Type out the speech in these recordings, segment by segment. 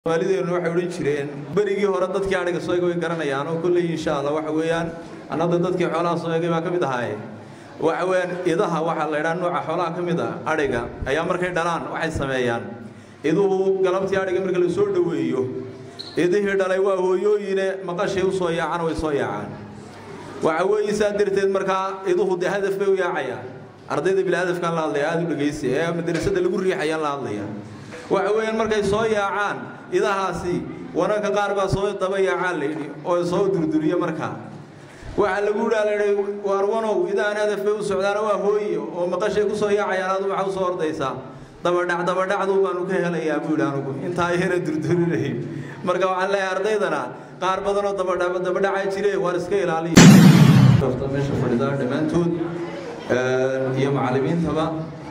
waalideenu waxay odhan jireen berigii hore dadkii adhiga soo egay way garanayaan oo kolley insha allah waxa weeyaan annada dadkii xoolaha soo egay baa ka mid ahaaye waxa weeyaan idaha waxaa la idhaha nooca xoolaha ka mid ah adhiga ayaa markay dhalaan waxay sameeyaan iduhu galabtii adhiga marka la soo dhoweeyo idihii dhalay waa hooyooyine maqashay u soo yaacaan way soo yaacaan waxa weeye saa darteed markaa iduhu dee hadaf bay u yaacayaan ardayda bilhadafkaan la hadlaya aada u dhegaysi ee madrasada lagu riixayaan la hadlaya waxa weeyaan markay soo yaacaan idahaasi wananka qaar baa soo daba yaacaan layidhi oo soo durduriya markaa waxaa lagu idhaa layidhi waar wanow idahan hadaf bay u socdaana waa hooye oo maqashay ku soo yaacayaan adu waxaa u soo ordaysaa dabadhac dabadhacdu baanu ka helayaa buu yidhi anugu intaa yara durdurinay marka waxaan leeyahay ardaydana qaar badan oo dabadhac dabadhaca jire waar iska ilaaliya meesha fadhidaa dhammaantood iyo macallimiintaba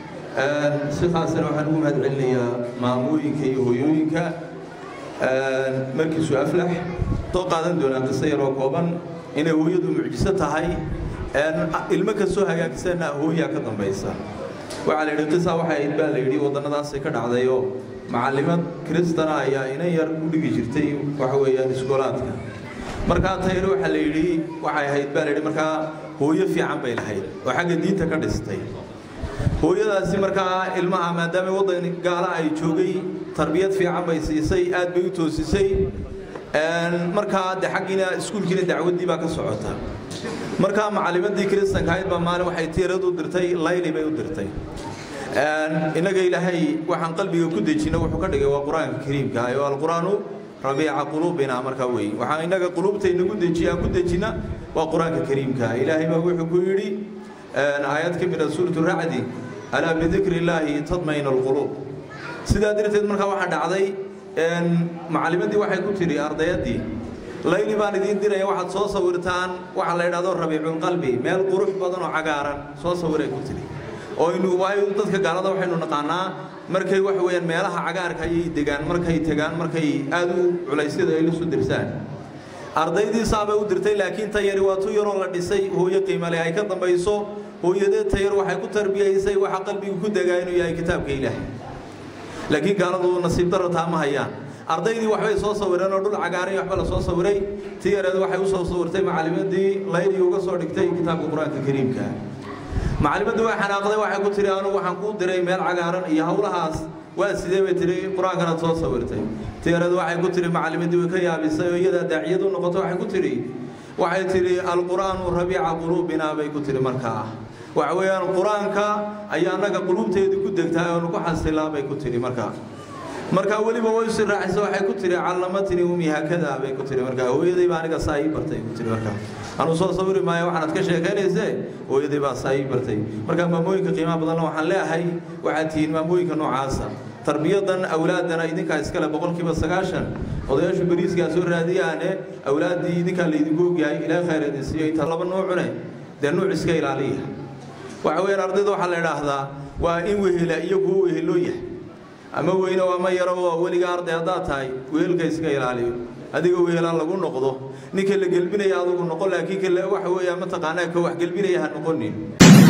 si khaasana waxaan ugu mahad celinayaa maamooyinka iyo hooyooyinka markiisu aflax soo qaadan doonaa qiso yaroo kooban inay hooyadu mucjiso tahay ilmo kastoo hagaagsanna hooyaa ka dambaysa waxaa la yidhi qisa waxay ahayd baa la yidhi waddannadaasay ka dhacdayoo macallimad kiristana ayaa inan yar u dhigi jirtay waxa weeyaan iskoolaadka markaa tayre waxaa la yidhi waxay ahayd baa la yidhi markaa hooyo fiican bay lahayd oo xagga diinta ka dhistay hooyadaasi markaa ilmaha maadaama waddan gaala ay joogay tarbiyad fiican bay siisay aad bay u toosisay markaa de xaggiina iskuulkiina dacwaddii baa ka socota markaa macallimadii kiristanka ahayd baa maalin waxay tiirad u dirtay layli bay u dirtay innaga ilaahay waxaan qalbiga ku dejina wuxuu ka dhigay waa qur-aanka kariimka ah oo alqur-aanu rabiica quluubina markaa wey waxaan innaga quluubtayna ku dejiya aan ku dejina waa qur-aanka kariimka ilaahay baa wuxuu ku yidhi aayad ka mid a suuratu racdi alaa bidikri illaahi tadmayna alquluub sidaa darteed markaa waxaa dhacday macallimadii waxay ku tidhi ardayaddii layli baan idiin diraya waxaad soo sawirtaan waxa la yidhahdo rabiiculqalbi meel qurux badan oo cagaaran soo sawiray ku tidhi oo inu waayo dadka gaalada waxaynu naqaanaa markay waxa weeyaan meelaha cagaarka ayay degaan markay tegaan markay aada u culaysyada ay la soo dirsaan ardaydii saabay u dirtay laakiin tayari waa tu yaroo la dhisay hooyo qiimale ay ka dambayso hooyadee tayar waxay ku tarbiyaysay waxa qalbigu ku degaa inuu yahay kitaabka ilaahay laakiin gaaladu nasiib daro taa ma hayaan ardaydii waxbay soo sawireen oo dhul cagaaray waxba la soo sawiray ti yareed waxay u soo sawirtay macallimadii laydii uga soo dhigtay kitaabka qur-aanka kariimka macallimadii waa xanaaqday waxay ku tihi anugu waxaan kuu diray meel cagaaran iyo howlahaas waa sidee bay tihi qur-aankanaad soo sawirtay ti yareed waxay ku tihi macallimadii way ka yaabisay oo iyadaa daaciyad u noqotay waxay ku tihi waxay tihi alqur'aanu rabiica quluubinaa bay ku tihi markaa waxa weeyaan qur-aanka ayaa annaga quluubteedii ku degtaa oonu ku xasilaa bay ku tihi markaa markaa weliba way si raacisa waxay ku tihi callamatnii umi haakadaa bay ku tihi markaa hooyaday baa aniga saa ii bartay ku tihi markaa anuu soo sawiri maayo waxaad ka sheekaynayse hooyaday baa saa ii bartay markaa maamooyinka qiimaha badanna waxaan leeyahay waxaad tihiin maamooyinka noocaasa tarbiyadan awlaadana idinkaa iskale boqolkiiba sagaashan odayaashu beriiskaa soo raadiyaane awlaaddii idinkaa laydinku ogyahay ilaahay khayr idin siiyo inta laba nuucune dee nuuc iska ilaaliya waxa weeyaan ardayda waxaa la idhaahdaa waa in wehela iyo kuwo weheloo yahay ama weyne waa ma yaro oo weliga arday haddaad tahay wehelka iska ilaaliyo adiga wehelaa lagu noqdo ninka la gelbinaya adugu noqon laakiin kale waxa weeyaa mataqaanaa ka wax gelbinaya ha noqonin